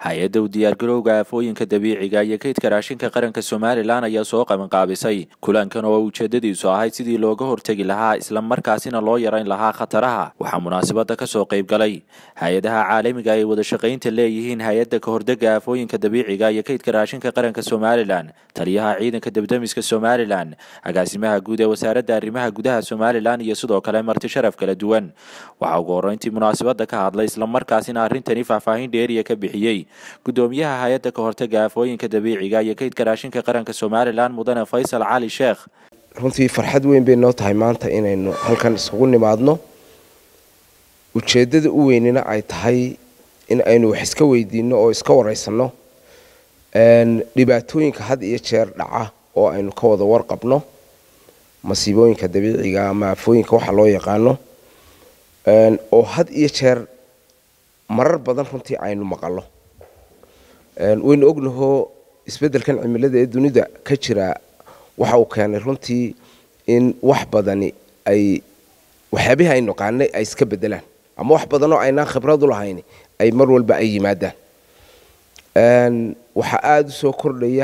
hay-adda u diyaargarowga aafooyinka dabiiciga iyo kaydka raashinka qaranka somalilan ayaa soo qabanqaabisay kulankan oo ujeedadiisu ahayd sidii looga hortegi lahaa islamarkaasina loo yarayn lahaa khataraha waxaa munaasabada kasoo qayb galay hay-adaha caalamiga ay wada shaqaynta leeyihiin hay-adda kahordega aafooyinka dabiiciga iyo kaydka raashinka qaranka somalilan taliyaha ciidanka debdemiska somalilan agaasimaha guud ee wasaaradda arrimaha gudaha somalilan iyo sidoo kale marti sharaf kala duwan waxaa ugu horreyntii munaasabada ka hadlay islamarkaasina arrintani faahfaahin dheeriya ka bixiyey gudoomiyaha hay-adda ka hortaga aafooyinka dabiiciga iyo kaydka raashinka qaranka somalilan mudane faysal cali sheekh runtii farxad weyn bay noo tahay maanta inaynu halkan isugu nimaadno ujeeddada u weynina ay tahay in aynu wax iska weydiinno oo iska waraysanno dhibaatooyinka had iyo jeer dhaca oo aynu ka wada warqabno masiibooyinka dabiiciga ama aafooyinka waxa loo yaqaano oo had iyo jeer marar badan runtii aynu maqallo waynu ognahoo isbeddelkan cimilada ee dunida ka jira waxa uu keenay runtii in wax badani ay waxyaabihii aynu qaanay ay iska beddelaan ama wax badanoo aynaan khibrad u lahayn ay mar walba ay yimaadaan waxaa aada u soo kordhaya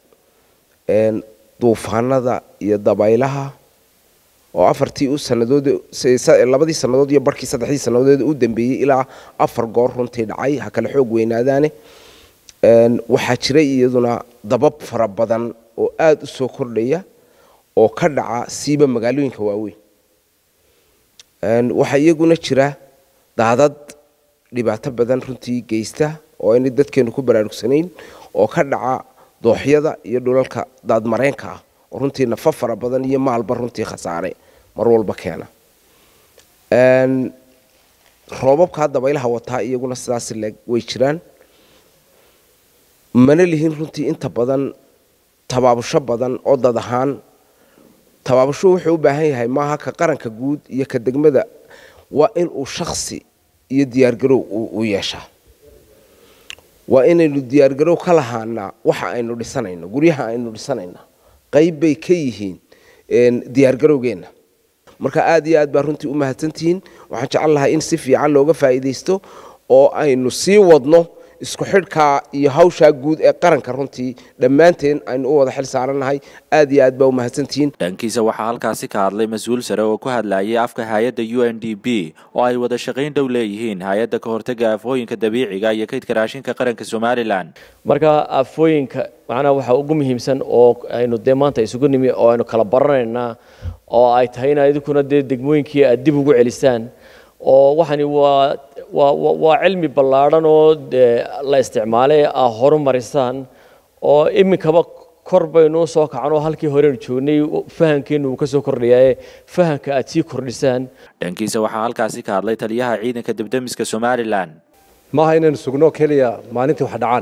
duufaanada iyo dabaylaha oo afartii u sanadood labadii sannadood iyo barhkii saddexdii sannadood u dambeeyey ilaa afar goor runtii dhacay ha kale xoog weynaadaane waxaa jiray iyaduna dabab fara badan oo aada u soo kordhaya oo ka dhaca siiba magaalooyinka waaweyn waxaa iyaguna jira daadad dhibaato badan runtii geysta oo aynay dadkeenu ku baraarugsanayn oo ka dhaca dooxyada iyo dhulalka daadmareenka ah oo runtii nafa fara badan iyo maalba runtii khasaare mar walba keena roobabkaa dabaylaha wataa iyaguna sidaas leeg way jiraan mana lihin runtii inta badan tabaabusho badan oo dad ahaan tabaabusho wuxuu u baahan yahay maaha ka qaranka guud iyo ka degmada waa inuu shaksi iyo diyaargarow u yeeshaa waa inaynu diyaargarow ka lahaanaa waxa aynu dhisanayno guryaha aynu dhisanayna qayb bay ka yihiin diyaargarowgeenna marka aad iyo aad baa runtii u mahadsantihiin waxaan jecel lahay in si fiican looga faa'iidaysto oo aynu sii wadno isku xidhkaa iyo hawshaa guud ee qaranka runtii dhammaanteen aynu u wada xil saarannahay aad iyo aad baa u mahadsantihiin dhankiisa waxaa halkaasi ka hadlay mas-uul sare oo ku hadlayay afka hay-adda u n d b oo ay wada shaqayn dhow leeyihiin hay-adda ka hortaga aafooyinka dabiiciga iyo kaydka raashinka qaranka somalilan marka aafooyinka macnaha waxaa ugu muhiimsan oo aynu dee maanta isugu nimi oo aynu kala baranaynaa oo ay tahay in idinkuna dee degmooyinkii aad dib ugu celisaan oo waxani waa waa waa cilmi ballaadhan oo la isticmaalay aa horumarisaan oo iminkaba kor baynu soo kacan oo halkii horeynu joognay fahamkeennu uu ka soo kordhayae fahamka aad sii kordhisaan dhankiisa waxaa halkaasi ka hadlay taliyaha ciidanka debdemiska somalilan maaha inaynu sugno keliya maalintii wax dhacaan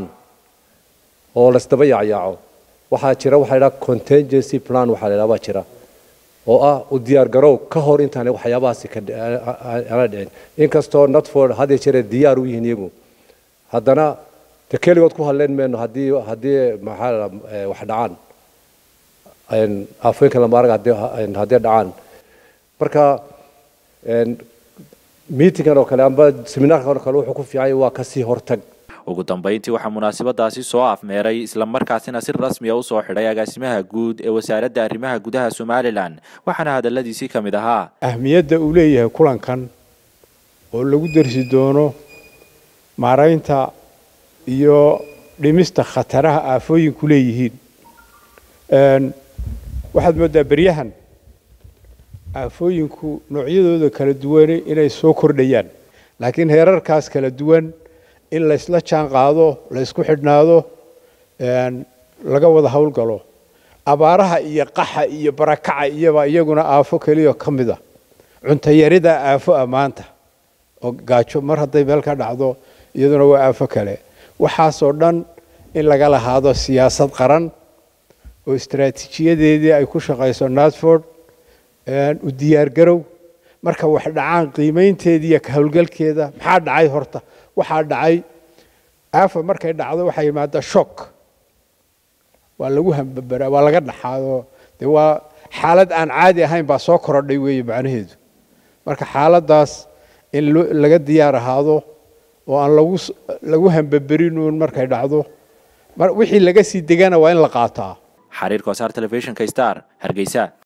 oo laysdaba yaacyaaco waxaa jira waxaa ladhaha contingency plan waxaa la ydhaha baa jira oo ah u diyaar garow ka hor intaanay waxyaabahaasi ana dhicin inkastoo notford hadii jere diyaar u yihiin iyagu haddana de keligood ku hadleen mayno haddii haddii maxaa wax dhacaan aafooyinka lamaarag haddii dhacaan marka meetingan oo kale amba seminaarkan oo kale wuxuu ku fiicanya waa kasii hortag ugu dambeyntii waxaa munaasabadaasi soo afmeeray islamarkaasina si rasmiya usoo xidhay agaasimaha guud ee wasaaradda arrimaha gudaha somalilan waxaana hadaladiisii ka mid ahaa ahmiyadda uu leeyahay kulankan oo lagu dersi doono maaraynta iyo dhimista khataraha aafooyinku leeyihiin waxaad mooddaa beryahan aafooyinku noocyadooda kala duwane inay soo kordhayaan laakiin heerarkaas kala duwan in laysla jaan qaado laysku xidhnaado laga wada howlgalo abaaraha iyo qaxa iyo barakaca iyaba iyaguna aafo keliya ka mid a cuntayarida aafo a maanta oo gaajo mar hadday meel ka dhacdo iyaduna waa aafo kale waxaasoo dhan in laga lahaado siyaasad qaran oo istaraatiijiyadeedii ay ku shaqayso natford u diyaargarow marka wax dhacaan qiimaynteedii iyo ka howlgalkeeda maxaa dhacay horta waxaa dhacay aafa markay dhacdo waxaa yimaada shock waa lagu hambabaraa waa laga dhaxaado dee waa xaalad aan caadi ahayn baa soo korodhay weeye macnaheedu marka xaaladdaas in laga diyaar ahaado oo aan lagu lagu hambaberinuun markay dhacdo wixii laga sii degana waa in la qaataa xariir kosaar telefishinka star hargeysa